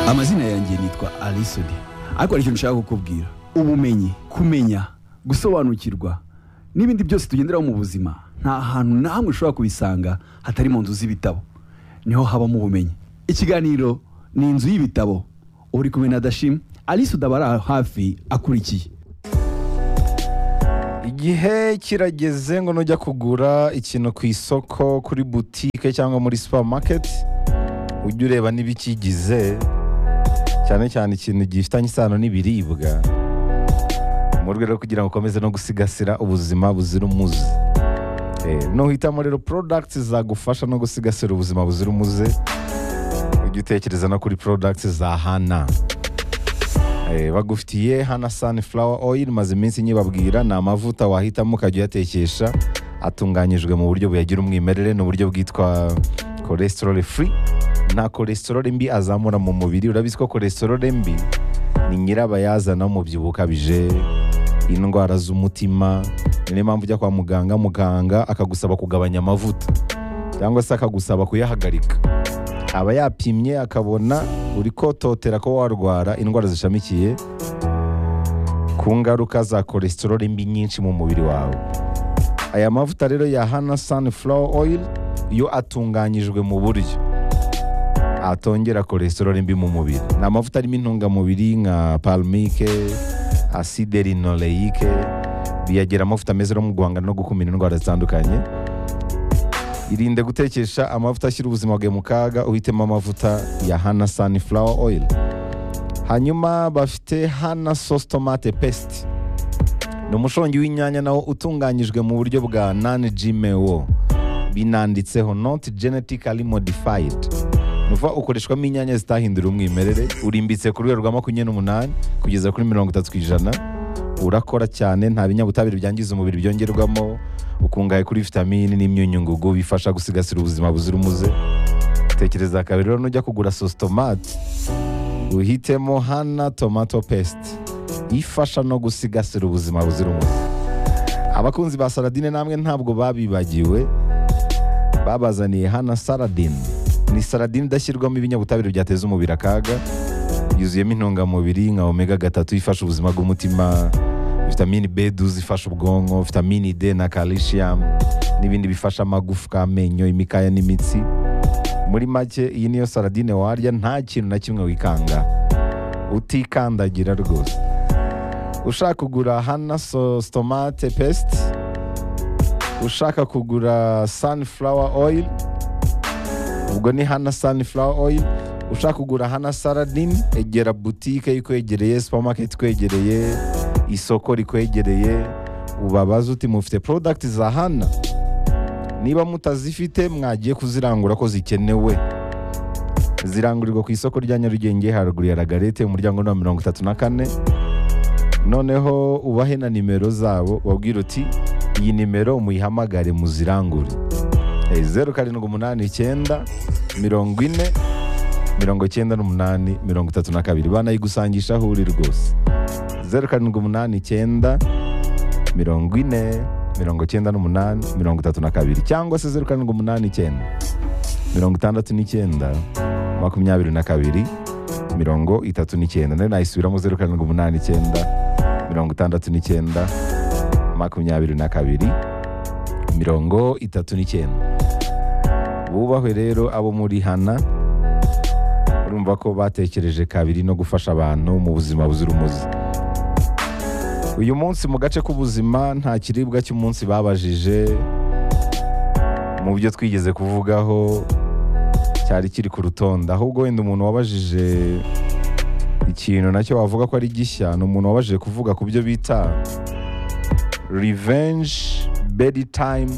amazina yanjye nitwa arisoni ariko hari ikintu nshaka kukubwira ubumenyi kumenya gusobanukirwa n'ibindi byose tugenderaho mu buzima nta hantu na hamwe ushobora kubisanga hatari mu nzu z'ibitabo niho habamo ubumenyi ikiganiro ni inzu y'ibitabo uri kumwe na dashim alice udabara hafi akurikiye igihe kirageze ngo nujya kugura ikintu ku isoko kuri butike cyangwa muri supamaketi ujye ureba n'ibikigize cyane cyane ikintu gifitanye isano n'ibiribwa mu rwego rwo kugira ngo ukomeze no gusigasira ubuzima buzira umuze Eh, nuhitamo rero porodagiti zagufasha no gusigasira ubuzima buzira umuze ujye utekereza no kuri porodagiti za hana Eh, bagufitiye hana sunflower oil maze iminsi nyibabwira ni amavuta wahitamo ukajya uyatekesha atunganyijwe mu buryo buyagira umwimerere ni uburyo bwitwa cholesterol free nta cholesterol mbi azamura mu mubiri urabizi ko cholesterol mbi ni nyirabayazana w'umubyibuho ukabije indwara z'umutima ni niyo mpamvu ujya kwa muganga muganga akagusaba kugabanya amavuta cyangwa se akagusaba kuyahagarika aba yapimye akabona uri kototera ko warwara indwara zishamikiye ku ngaruka za cholesterol mbi nyinshi mu mubiri wawe aya mavuta rero ya hana sunflower oil yo atunganyijwe mu buryo atongera cholesterol mbi mu mubiri ni amavuta arimo intungamubiri nka palmike acide linoleique biyagira amavuta meza no mu guhangana no gukumira indwara zitandukanye irinde gutekesha amavuta ashyira ubuzima bwawe mu kaga uhitemo amavuta ya hana sunflower oil hanyuma bafite hana sauce tomate paste ni umushongi w'inyanya nawo utunganyijwe mu buryo bwa nani gmo binanditseho not genetically modified ni ukuvuga ukoreshwamo inyanya zitahindura umwimerere urimbitse ku rwego rwa makumyabiri n'umunani kugeza kuri mirongo itatu ku ijana urakora cyane nta binyabutabire byangiza umubiri byongerwamo ukungahaye kuri vitamini n'imyunyungugu bifasha gusigasira ubuzima buzira umuze tekereza kabiri rero nujya kugura sositomate uhitemo hana tomato paste ifasha no gusigasira ubuzima buzira umuze abakunzi ba saradine namwe ntabwo babibagiwe babazaniye hana saradine ni saradine idashyirwamo ibinyabutabire byateza umubiri akaga yuzuyemo intungamubiri nka omega gatatu ifasha ubuzima bw'umutima vitamini b12 ifasha ubwonko vitamini d na calcium n'ibindi bifasha amagufwa amenyo imikaya n'imitsi muri make iyi niyo saradine warya nta kintu na kimwe wikanga utikandagira rwose ushaka kugura hana sositomate pesite ushaka kugura sunflower oil ubwo ni hana sunflower oil ushaka kugura hana saradine egera butike ikwegereye supamaketi ikwegereye isoko rikwegereye ubabaze uti mufite porodagiti za hana niba mutazifite mwagiye kuzirangura ko zikenewe zirangurirwa ku isoko rya nyarugenge haruguru ya ragarete umuryango ni wa mirongo itatu na kane noneho ubahe na nimero zabo babwire uti iyi nimero muyihamagare muzirangure Eh, zeru karindwi umunani icyenda mirongo ine mirongo icyenda n'umunani mirongo itatu na kabiri banayigusangisha aho uri rwose zeru karindwi umunani icyenda mirongo ine mirongo icyenda n'umunani mirongo itatu na kabiri cyangwa se zeru karindwi umunani icyenda mirongo itandatu n'icyenda makumyabiri na kabiri mirongo itatu n'icyenda nayo nayisubiramo zeru karindwi umunani icyenda mirongo itandatu n'icyenda makumyabiri na kabiri mirongo itatu n'icyenda bubahwe rero abo muri hana urumva ko batekereje kabiri no gufasha abantu mu buzima buzira umuze uyu munsi mu gace k'ubuzima nta kiribwa cy'umunsi babajije mu byo twigeze kuvugaho cyari kiri ku rutonde ahubwo wenda umuntu wabajije ikintu nacyo wavuga ko ari gishya ni umuntu wabajije kuvuga ku byo bita revenge bedtime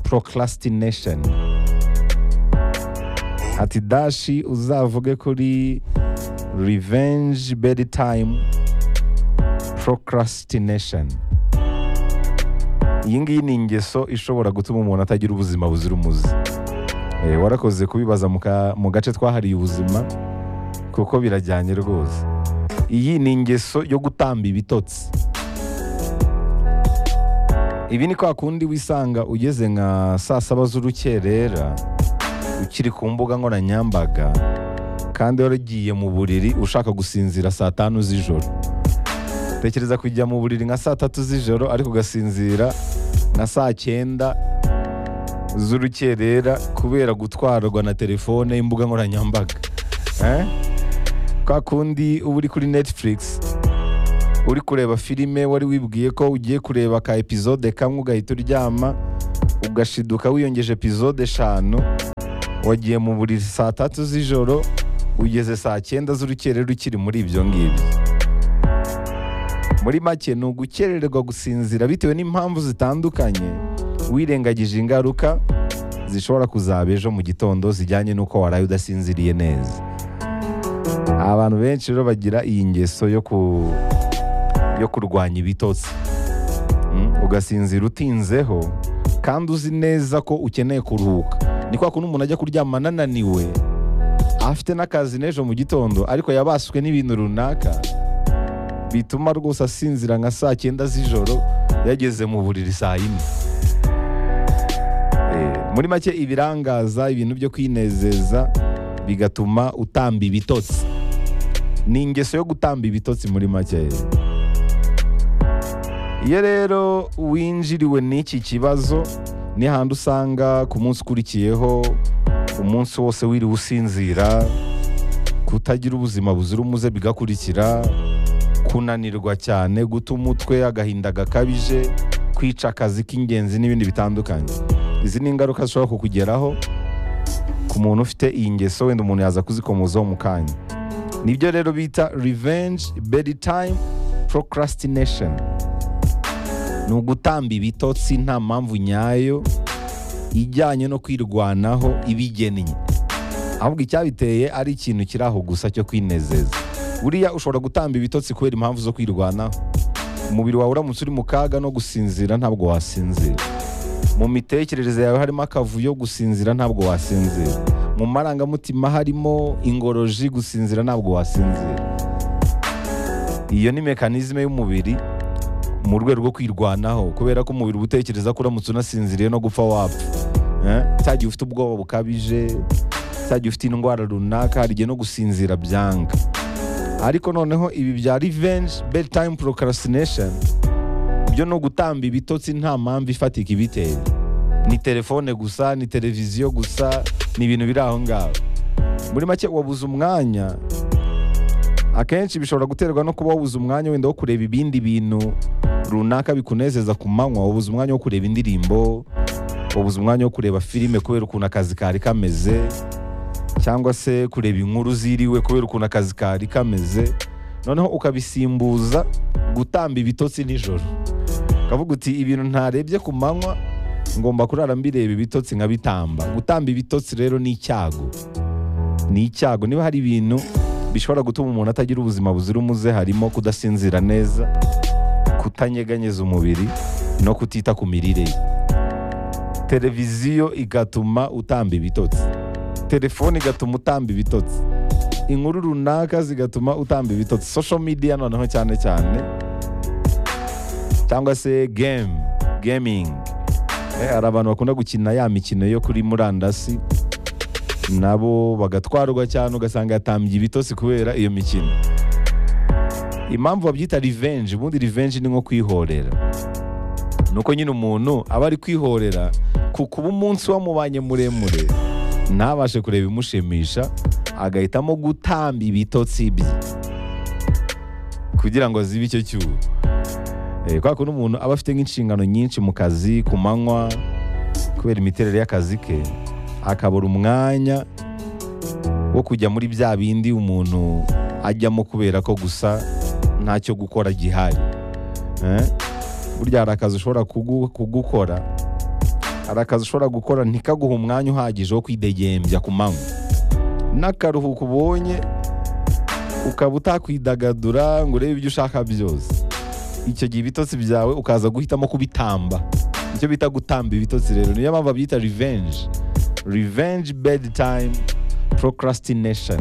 procrastination ati dashi uzavuge kuri revenge bedtime procrastination iyi ngiyi ni ingeso ishobora gutuma umuntu atagira ubuzima buzira umuze Eh, warakoze kubibaza mu ka- mu gace twahariye ubuzima kuko birajyanye rwose iyi ni ingeso yo gutamba ibitotsi ibi ni kwa kundi wisanga ugeze nka saa saba z'urukerera ukiri ku mbuga nkoranyambaga kandi waragiye mu buriri ushaka gusinzira saa tanu z'ijoro tekereza kujya mu buriri nka saa tatu z'ijoro ariko ugasinzira nka saa cyenda z'urukerera kubera gutwarwa na telefone y'imbuga nkoranyambaga Eh? kwa kundi uba uri kuri netflix uri kureba filime wari wibwiye ko ugiye kureba ka epizode kamwe ugahita uryama ugashiduka wiyongeje epizode eshanu wagiye mu buriri saa tatu z'ijoro ugeze saa cyenda z'urukerera ukiri muri ibyo ngibyo muri make ni ugukererwa gusinzira bitewe n'impamvu zitandukanye wirengagije ingaruka zishobora kuzaba ejo mu gitondo zijyanye n'uko waraye udasinziriye neza abantu benshi rero bagira iyi ngeso yo ku yo kurwanya ibitotsi Mm, ugasinzira utinzeho kandi uzi neza ko ukeneye kuruhuka ni kwa kundi umuntu ajya kuryama anananiwe afite n'akazi n'ejo mu gitondo ariko yabaswe n'ibintu runaka bituma rwose asinzira nka saa cyenda z'ijoro yageze mu buriri saa yine Eh, muri make ibirangaza ibintu byo kwinezeza bigatuma utamba ibitotsi ni ingeso yo gutamba ibitotsi muri make iyo rero winjiriwe n'iki kibazo ni handi usanga ku munsi ukurikiyeho umunsi wose wiriwe usinzira kutagira ubuzima buzira umuze bigakurikira kunanirwa cyane guta umutwe agahinda gakabije kwica akazi k'ingenzi n'ibindi bitandukanye izi ni ingaruka zishobora kukugeraho ku muntu ufite iyi ngeso wenda umuntu yaza kuzikomozaho mu kanya nibyo rero bita revenge bedtime procrastination ni ugutamba ibitotsi nta mpamvu nyayo ijyanye no kwirwanaho ibigennye ahubwo icyabiteye ari ikintu kiri aho gusa cyo kwinezeza buriya ushobora gutamba ibitotsi kubera impamvu zo kwirwanaho umubiri wawe uramutse uri mu kaga no gusinzira ntabwo wasinzira mu mitekerereze yawe harimo akavuyo gusinzira ntabwo wasinzira mu marangamutima harimo ingoroji gusinzira ntabwo wasinzira iyo ni mekanizme y'umubiri mu rwego rwo kwirwanaho kubera ko umubiri uba utekereza ko uramutse unasinziriye no gupfa wapfa Eh? cya gihe ufite ubwoba bukabije cya gihe ufite indwara runaka hari igihe no gusinzira byanga ariko noneho ibi bya revenge bedtime procrastination byo no gutamba ibitotsi nta mpamvu ifatika ibiteye ni telefone gusa ni televiziyo gusa ni ibintu biri aho ngaho muri make wabuze umwanya akenshi bishobora guterwa no kuba wabuze umwanya wenda wo kureba ibindi bintu runaka bikunezeza ku manywa wabuze umwanya wo kureba indirimbo wabuze umwanya wo kureba filime kubera ukuntu akazi kari kameze cyangwa se kureba inkuru ziriwe kubera ukuntu akazi kari kameze noneho ukabisimbuza gutamba ibitotsi nijoro ukavuga uti ibintu ntarebye ku manywa ngomba kurara mbireba ibitotsi nkabitamba gutamba ibitotsi rero ni icyago ni icyago niba hari ibintu bishobora gutuma umuntu atagira ubuzima buzira umuze harimo kudasinzira neza kutanyeganyeza umubiri no kutita ku mirire ye televiziyo igatuma utamba ibitotsi telefone igatuma utamba ibitotsi inkuru runaka zigatuma utamba ibitotsi social media noneho cyane cyane cyangwa se game gaming Eh, hari abantu bakunda gukina ya mikino yo kuri murandasi nabo bagatwarwa cyane ugasanga yatambye ibitotsi kubera iyo mikino impamvu babyita revenge ubundi revenge ni nko kwihorera nuko nyine umuntu aba ari kwihorera ku kuba umunsi wamubanye muremure ntabashe kureba imushimisha agahitamo gutamba ibitotsi bye kugira ngo azibe icyo cyuho Eh, kubera ko n'umuntu aba afite nk'inshingano nyinshi mu kazi ku manywa kubera imiterere y'akazi ke akabura umwanya wo kujya muri bya bindi umuntu ajyamo kubera ko gusa ntacyo gukora gihari Eh? burya hari akazi ushobora kugu- kugukora hari akazi ushobora gukora ntikaguhe umwanya uhagije wo kwidegembya ku manywa n'akaruhuko ubonye ukaba utakwidagadura ngo urebe ibyo ushaka byose icyo gihe ibitotsi byawe ukaza guhitamo kubitamba icyo bita gutamba ibitotsi rero niyo mpamvu babyita revenge revenge bedtime procrastination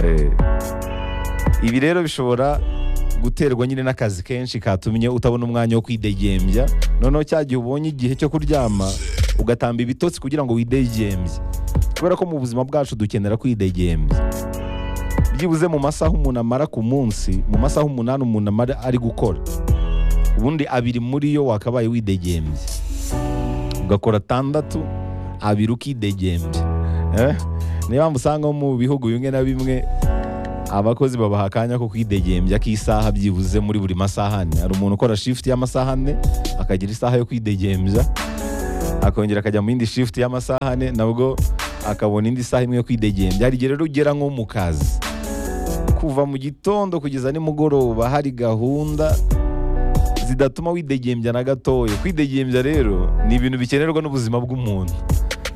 Eh, ibi rero bishobora guterwa nyine n'akazi kenshi katumye utabona umwanya wo kwidegembya noneho cya gihe ubonye igihe cyo kuryama ugatamba ibitotsi kugira ngo widegembye kubera ko mu buzima bwacu dukenera kwidegembya byibuze mu masaha umuntu amara ku munsi mu masaha umunani umuntu amara ari gukora ubundi abiri muri yo wakabaye widegembye ugakora atandatu abiri ukidegembya Eh? niyo mpamvu usanga mu bihugu bimwe na bimwe abakozi babaha akanya ko kwidegembya k'isaha byibuze muri buri masaha ane hari umuntu ukora shifuti y'amasaha ane akagira isaha yo kwidegembya akongera akajya mu yindi shifuti y'amasaha ane nabwo akabona indi saha imwe yo kwidegembya hari igihe rero ugera nko mu kazi kuva mu gitondo kugeza nimugoroba hari gahunda zidatuma widegembya na gatoya kwidegembya rero ni ibintu bikenerwa n'ubuzima bw'umuntu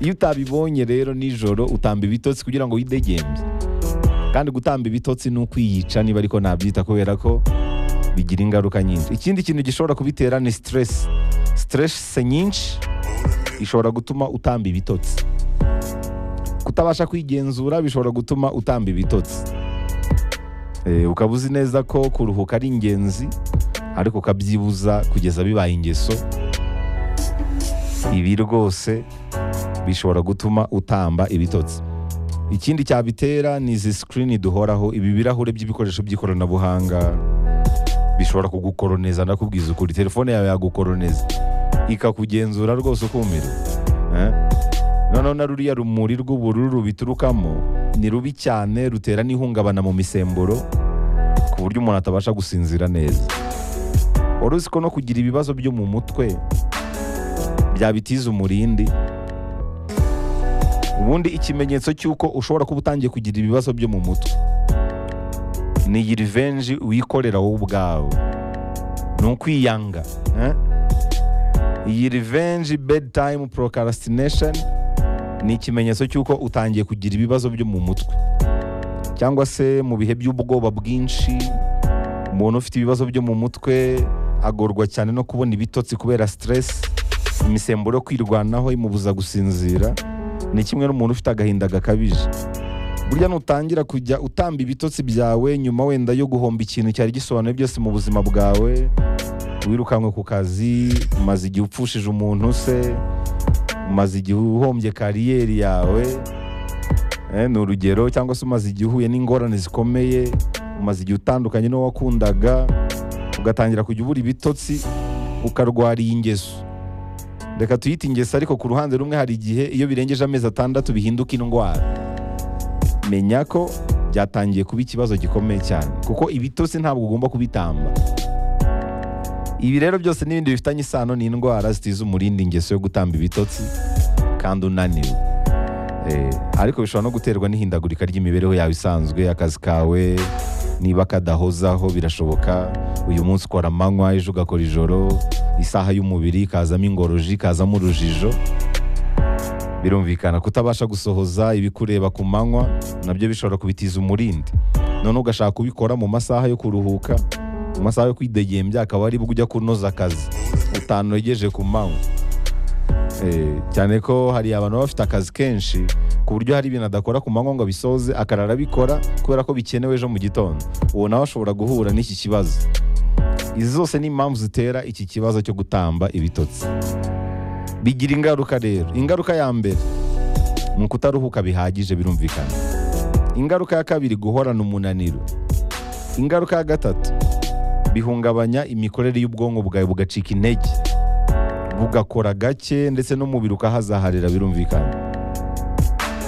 iyo utabibonye rero nijoro utamba ibitotsi kugira ngo widegembye kandi gutamba ibitotsi ni ukwiyica niba ariko nabyita kubera ko bigira ingaruka nyinshi ikindi kintu gishobora kubitera ni stress stress nyinshi ishobora gutuma utamba ibitotsi kutabasha kwigenzura bishobora gutuma utamba ibitotsi Eh, ukaba uzi neza ko kuruhuka ari ingenzi ariko ukabyibuza kugeza bibaye ingeso ibi rwose bishobora gutuma utamba ibitotsi ikindi cyabitera ni izi sikirini duhoraho ibi birahure by'ibikoresho by'ikoranabuhanga bishobora kugukoroneza ndakubwiza ukuri telefone yawe yagukoroneza ikakugenzura rwose ukumira Eh? noneho na ruriya rumuri rw'ubururu biturukamo ni rubi cyane rutera n'ihungabana mu misemburo ku buryo umuntu atabasha gusinzira neza wari uzi ko no kugira ibibazo byo mu mutwe byabitiza umurindi ubundi ikimenyetso cy'uko ushobora kuba utangiye kugira ibibazo byo mu mutwe ni iyi rivenji wikorera wowe ubwawe ni ukwiyanga eh? iyi rivenji bedtime procrastination ni ikimenyetso cy'uko utangiye kugira ibibazo byo mu mutwe cyangwa se mu bihe by'ubwoba bwinshi umuntu ufite ibibazo byo mu mutwe agorwa cyane no kubona ibitotsi kubera stress imisemburo yo kwirwanaho imubuza gusinzira ni kimwe n'umuntu ufite agahinda gakabije burya nutangira kujya utamba ibitotsi byawe nyuma wenda yo guhomba ikintu cyari gisobanuye byose mu buzima bwawe wirukankwe ku kazi umaze igihe upfushije umuntu se umaze igihe uhombye kariyeri yawe Eh, ni urugero cyangwa se umaze igihe uhuye n'ingorane zikomeye umaze igihe utandukanye n'uwo wakundaga ugatangira kujya ubura ibitotsi ukarwara iyi ngeso reka tuyite ingeso ariko ku ruhande rumwe hari igihe iyo birengeje amezi atandatu bihinduka indwara menya ko byatangiye kuba ikibazo gikomeye cyane kuko ibitotsi ntabwo ugomba kubitamba ibi rero byose n'ibindi bifitanye isano n'indwara zitiza umurindi ingeso yo gutamba ibitotsi kandi unaniwe Eh, ariko bishobora no guterwa n'ihindagurika ry'imibereho yawe isanzwe akazi kawe niba kadahozaho birashoboka uyu munsi ukora amanywa ejo ugakora ijoro isaha y'umubiri ikazamo ingoroji ikazamo urujijo birumvikana kutabasha gusohoza ibikureba ku manywa nabyo bishobora kubitiza umurindi none ugashaka kubikora mu masaha yo kuruhuka mu masaha yo kwidegembya akaba aribwo ujya kunoza akazi utanogeje ku manywa Eh, cyane ko hari abantu baba bafite akazi kenshi ku buryo hari ibintu adakora ku manywa ngo abisoze akarara abikora kubera ko bikenewe ejo mu gitondo uwo nawe ashobora guhura n'iki kibazo izi zose ni impamvu zitera iki kibazo cyo gutamba ibitotsi bigira ingaruka rero ingaruka ya mbere ni ukutaruhuka bihagije birumvikana ingaruka ya kabiri guhorana umunaniro ingaruka ya gatatu bihungabanya imikorere y'ubwonko bwawe bugacika intege bugakora gake ndetse n'umubiri ukahazaharira birumvikana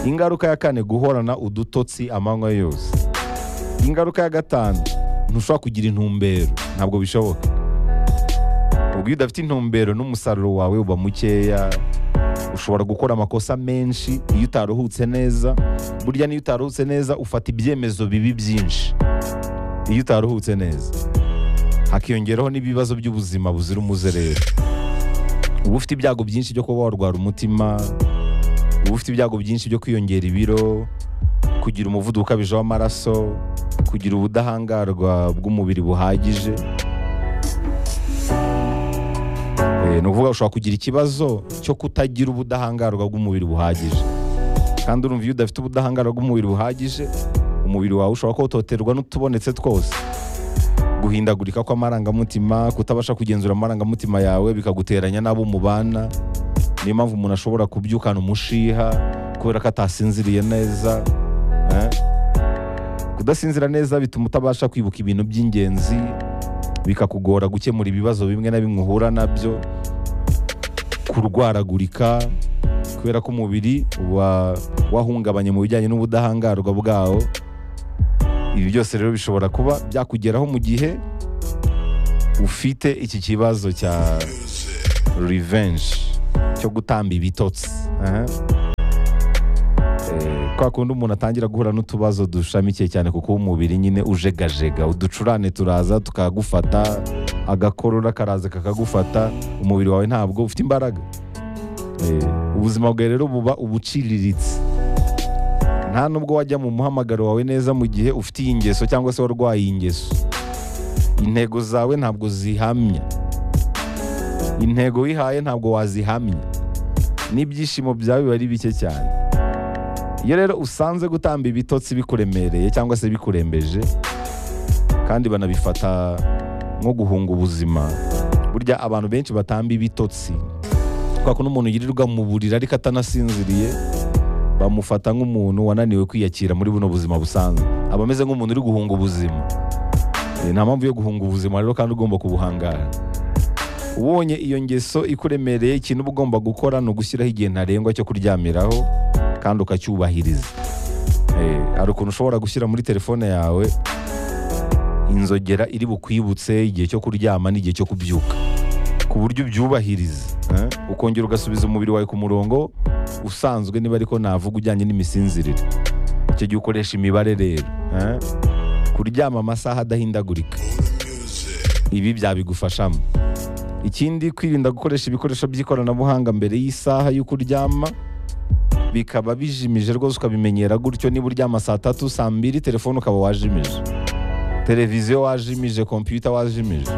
ingaruka ya kane guhorana udutotsi amanywa yose ingaruka ya gatanu ntushobora kugira intumbero ntabwo bishoboka ubwo iyo udafite intumbero n'umusaruro wawe uba mukeya ushobora gukora amakosa menshi iyo utaruhutse neza burya n'iyo utaruhutse neza ufata ibyemezo bibi byinshi iyo utaruhutse neza hakiyongeraho n'ibibazo by'ubuzima buzira umuze rero uba ufite ibyago byinshi byo kuba warwara umutima uba ufite ibyago byinshi byo kwiyongera ibiro kugira umuvuduko ukabije w'amaraso kugira ubudahangarwa bw'umubiri buhagije Eh, ni ukuvuga ushobora kugira ikibazo cyo kutagira ubudahangarwa bw'umubiri buhagije kandi urumva iyo udafite ubudahangarwa bw'umubiri buhagije umubiri wawe ushobora kuhototerwa n'utubonetse twose guhindagurika kw'amarangamutima kutabasha kugenzura amarangamutima yawe bikaguteranya n'abo mubana niyo mpamvu umuntu ashobora kubyukana umushiha kubera ko atasinziriye neza eh. kudasinzira neza bituma utabasha kwibuka ibintu by'ingenzi bikakugora gukemura ibibazo bimwe na bimwe uhura nabyo kurwaragurika kubera ko umubiri uba wahungabanye mu bijyanye n'ubudahangarwa bwawo ibi byose rero bishobora kuba byakugeraho mu gihe ufite iki kibazo cya revenge cyo gutamba ibitotsi aha. Eh, kwa kundi umuntu atangira guhura n'utubazo dushamikiye cyane kuko umubiri nyine ujegajega uducurane turaza tukagufata agakorora karaza kakagufata umubiri wawe ntabwo ufite imbaraga Eh, ubuzima bwawe rero buba ubuciriritse nta nubwo wajya mu muhamagaro wawe neza mu gihe ufite iyi ngeso cyangwa se warwaye iyi ngeso intego zawe ntabwo zihamya intego wihaye ntabwo wazihamya n'ibyishimo byawe biba ari bike cyane iyo rero usanze gutamba ibitotsi bikuremereye cyangwa se bikurembeje kandi banabifata nko guhunga ubuzima burya abantu benshi batamba ibitotsi kubera ko n'umuntu yirirwa mu buriri ariko atanasinziriye bamufata nk'umuntu wananiwe kwiyakira muri buno buzima busanzwe aba ameze nk'umuntu uri guhunga ubuzima Eh, nta mpamvu yo guhunga ubuzima rero kandi ugomba kubuhangara ubonye iyo ngeso ikuremereye ikintu uba ugomba gukora ni ugushyiraho igihe ntarengwa cyo kuryamiraho kandi ukacyubahiriza Eh, hari ukuntu ushobora gushyira muri telefone yawe inzogera iri bukwibutse igihe cyo kuryama n'igihe cyo kubyuka ku buryo ubyubahiriza eh, ukongera ugasubiza umubiri wawe ku murongo usanzwe niba ariko navuga ujyanye n'imisinzirire icyo gihe ukoresha imibare rero eh, kuryama amasaha adahindagurika ibi byabigufashamo ikindi kwirinda gukoresha ibikoresho by'ikoranabuhanga mbere y'isaha y'uko uryama bikaba bijimije rwose ukabimenyera gutyo niba uryama saa tatu saa mbiri telefone ukaba wajimije televiziyo wajimije kompiyuta wajimije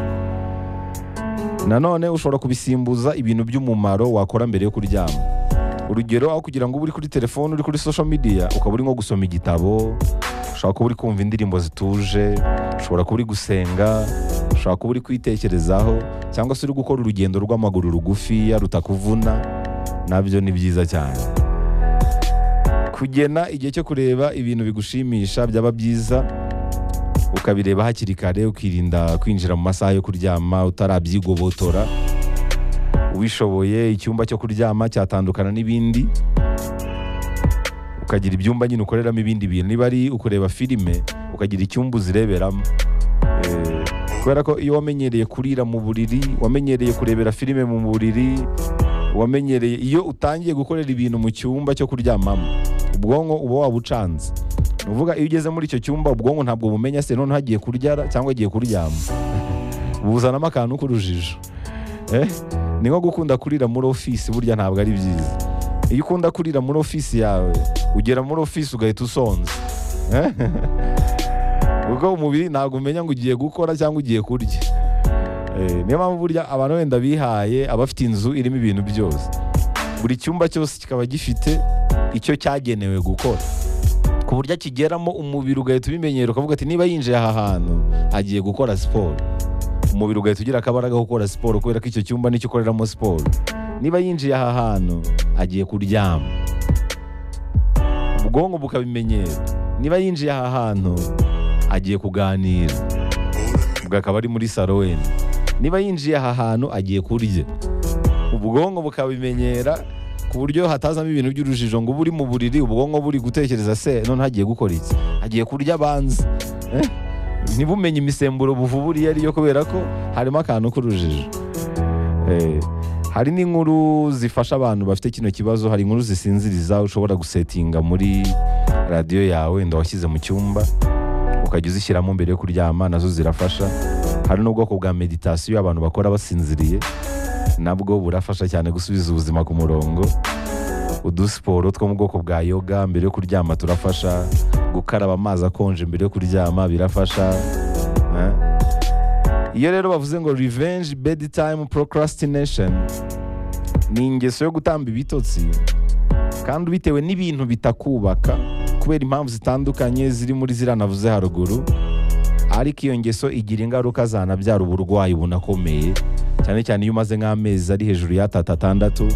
nanone ushobora kubisimbuza ibintu by'umumaro wakora mbere yo kuryama urugero aho kugira ngo ube uri kuri telefone uri kuri social media ukaba uri nko gusoma igitabo ushobora kuba uri kumva indirimbo zituje ushobora kuba uri gusenga ushobora kuba uri kwitekerezaho cyangwa se uri gukora urugendo rw'amaguru rugufiya rutakuvuna nabyo ni byiza cyane kugena igihe cyo kureba ibintu bigushimisha byaba byiza ukabireba hakiri kare ukirinda kwinjira mu masaha yo kuryama utarabyigobotora ubishoboye icyumba cyo kuryama cyatandukana n'ibindi ukagira ibyumba nyine ukoreramo ibindi bintu niba ari ukureba filime ukagira icyumba uzireberamo Eh, kubera ko iyo wamenyereye kurira mu buriri wamenyereye kurebera filime mu buriri wamenyereye iyo utangiye gukorera ibintu mu cyumba cyo kuryamamo ubwonko uba wabucanze ni ukuvuga iyo ugeze muri icyo cyumba ubwonko ntabwo bumenya se noneho hagiye kuryara cyangwa agiye kuryama buzanamo akantu k'urujijo Eh, ni nko gukunda kurira muri ofisi burya ntabwo ari byiza iyo ukunda kurira muri ofisi yawe ugera muri ofisi ugahita usonza Eh? kuko umubiri ntabwo umenya ngo ugiye gukora cyangwa ugiye kurya Eh, niyo mpamvu burya abantu wenda bihaye abafite inzu irimo ibintu byose buri cyumba cyose kikaba gifite icyo cyagenewe gukora ku buryo akigeramo umubiri ugahita ubimenyera ukavuga ati niba yinjiye aha hantu agiye gukora siporo umubiri ugahita ugira akabaraga ko gukora siporo kubera ko icyo cyumba nicyo ukoreramo siporo niba yinjiye aha hantu agiye kuryama ubwonko bukabimenyera niba yinjiye aha hantu agiye kuganira ubwo akaba ari muri saro wenda niba yinjiye aha hantu agiye kurya ubwonko bukabimenyera ku buryo hatazamo ibintu by'urujijo ngo uba uri mu buriri ubwonko buri gutekereza se none agiye gukora iki agiye kurya abanza Eh? ntibumenye imisemburo buvubura iyo ariyo kubera ko harimo akantu k'urujijo Eh, hari n'inkuru zifasha abantu bafite kino kibazo hari inkuru zisinziriza ushobora gusetinga muri radiyo yawe wenda washyize mu cyumba ukajya uzishyiramo mbere yo kuryama nazo zirafasha hari n'ubwoko bwa meditasiyo abantu bakora basinziriye nabwo burafasha cyane gusubiza ubuzima ku murongo udusiporo two mu bwoko bwa yoga mbere yo kuryama turafasha gukaraba amazi akonje mbere yo kuryama birafasha Eh? iyo rero bavuze ngo revenge bedtime procrastination ni ingeso yo gutamba ibitotsi kandi bitewe n'ibintu bitakubaka kubera impamvu zitandukanye ziri muri ziriya navuze haruguru ariko iyo ngeso igira ingaruka zanabyara uburwayi bunakomeye cyane cyane iyo umaze nk'amezi ari hejuru y'atatu atandatu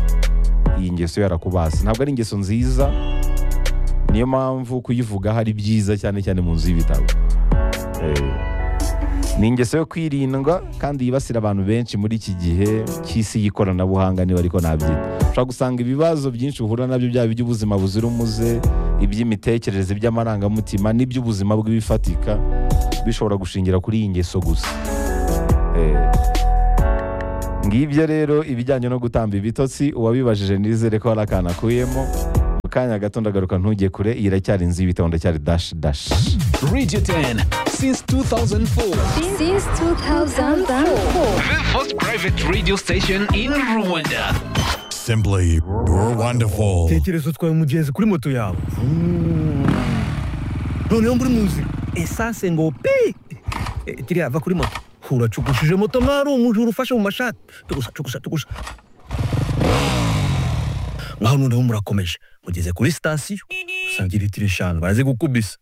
iyi ngeso yarakubase ntabwo ari ingeso nziza niyo mpamvu kuyivugaho ari byiza cyane cyane mu nzu y'ibitabo Eh, ni ingeso yo kwirindwa kandi yibasira abantu benshi muri iki gihe cy'isi y'ikoranabuhanga niba ariko nabyita ushobora gusanga ibibazo byinshi uhura nabyo byaba iby'ubuzima buzira umuze iby'imitekerereze iby'amarangamutima n'iby'ubuzima bw'ibifatika bishobora gushingira kuri iyi ngeso gusa Eh, ngibyo rero ibijyanye no gutamba ibitotsi uwabibajije nizere ko hari akantu akuyemo mu kanya gato ndagaruka ntujye kure iyi iracyari inzu y'ibitabo ndacyari dashi dashi Radio 10 since 2004. since 2004. The first private radio station in Rwanda. Simply wonderful. tekereza utwaye umugenzi kuri moto yawe noneho muri muzi esanse ngo pi Eh, kiriya va kuri moto uracukushije moto mwari umujura ufashe mu mashati tugusa tugusa tugusa ngaho noneho murakomeje mugeze kuri sitasiyo usanga litiro eshanu barazigukubisa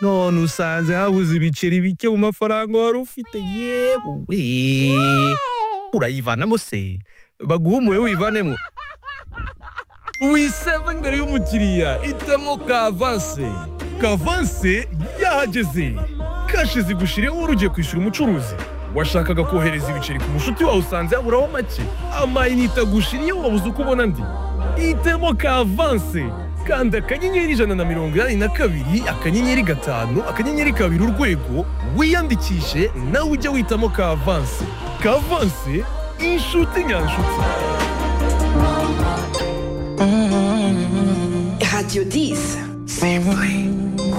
none usanze habuze ibiceri bike mu mafaranga wari ufite yewe urayivanamo se baguha umuwe wivanemo wiseva imbere y'umukiriya itemo kavanse kavanse yahageze kashi zigushiriyeho urugiye kwishyura umucuruzi washakaga kohereza ibiceri ku mushuti wawe usanze yaburaho make amayinite agushiriyeho wabuze uko ubona andi itemo kavanse kanda akanyenyeri ijana na mirongo inani na kabiri akanyenyeri gatanu akanyenyeri kabiri urwego wiyandikishe nawe ujye witamo kavanse kavanse inshuti nyanshuti Radio 10. Simply wonderful.